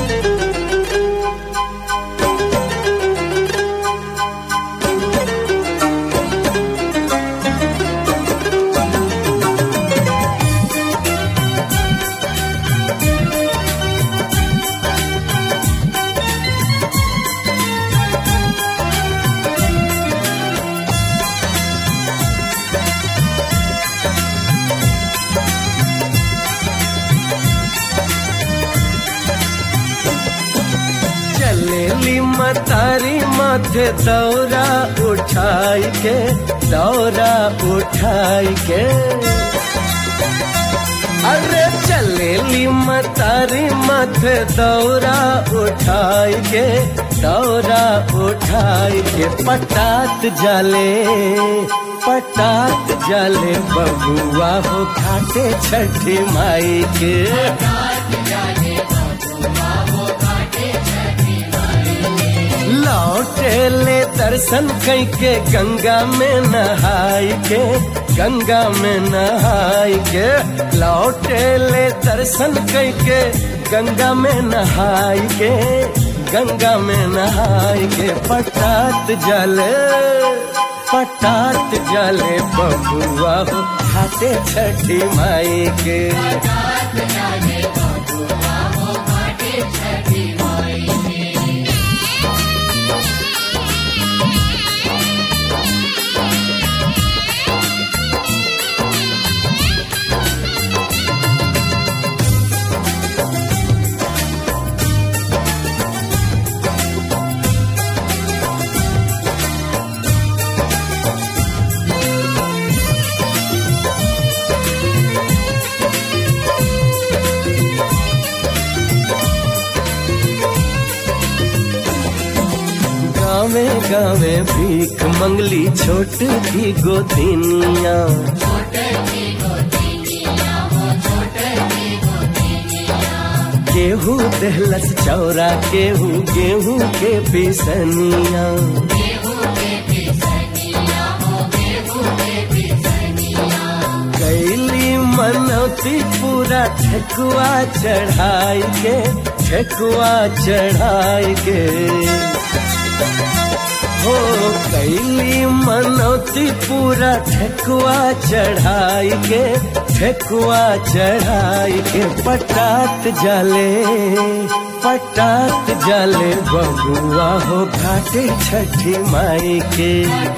चलेली मतारी माथे दौरा उठाई के दौरा उठाई के अरे चलेली मतारी माथे दौरा उठाई के दौरा उठाई के पटात जाले पटात जाले बबुआ हो घाटे छठी माई के लौटे ले दर्शन कई के गंगा में नहाई के गंगा में नहाई के लौटे ले दर्शन कई के गंगा में नहाई के गंगा में नहाई के पटात जले पटात जले बबुआ हो खाते छठी माई के गावे गावे भीख मंगली छोट की गोदिनिया केहू दहलस चौरा केहू गेहूं के पिसनिया कैली मनौती पूरा ठेकुआ चढ़ाई के ठेकुआ चढ़ाई के हो कैली मनौती पूरा ठेकुआ चढ़ाई के ठेकुआ चढ़ाई के पटात जाले पटात जाले बबुआ हो घाटे छठी माई के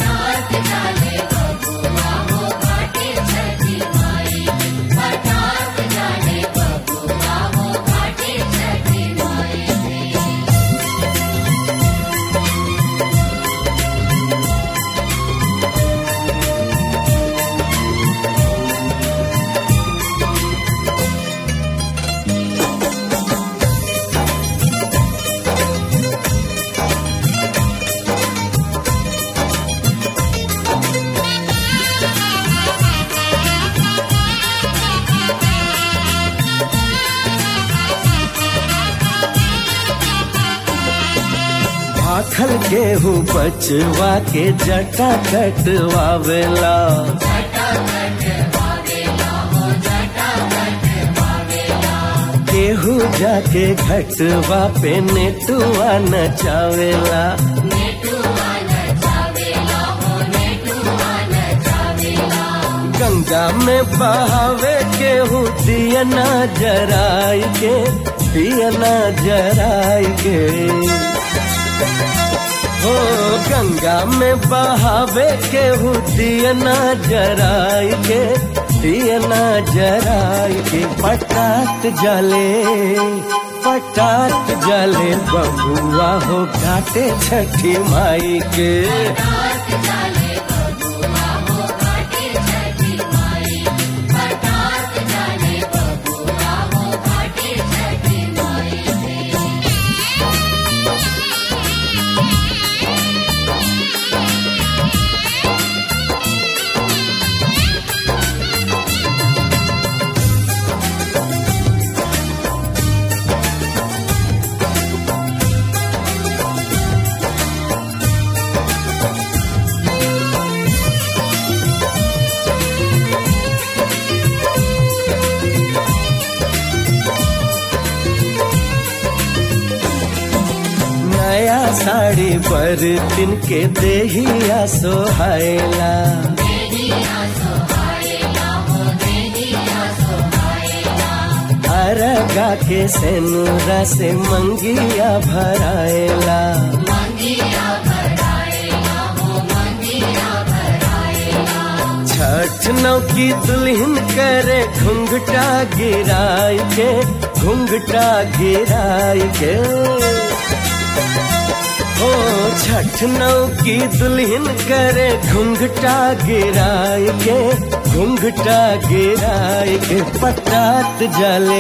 भाखल गेहूं बचवा के जटा कटवावेला केहू जाके घटवा पे नेटुआ नचावेला गंगा में बहावे केहू दियना जराई के दियना जराई के हो गंगा में बहावे केहू दियना जराई के दियना जराई के पटात जले पटात जले बबुआ हो घाटे छठी माई के साया साड़ी पर तिनके देहिया सोहायला अरगा के सेनुरा से मंगिया भराएला छठ नौ की दुल्हन करे घुंघटा गिराई के घुंघटा गिराई के ओ छठ नौ की दुल्हन करे घुंघटा गिराई के घुंघटा गिराई के पटात जले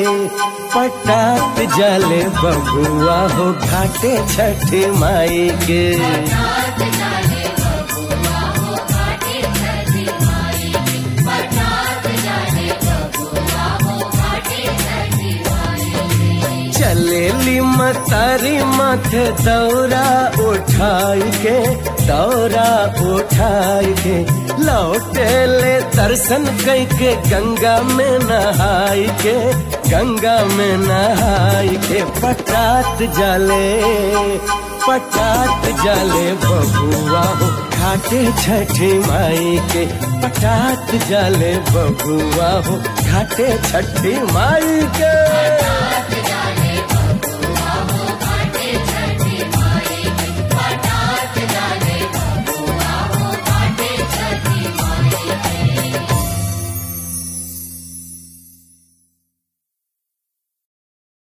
पटात जले बबुआ हो घाटे छठ माई के चलेली मतारी माथे दौरा उठाई के दौरा उठाई के लौटे ले दर्शन कई के गंगा में नहाई के गंगा में नहाई के पटात जले पटात जले बबुआ हो घाटे छठी माई के पटात जले बबुआ हो घाटे छठी माई के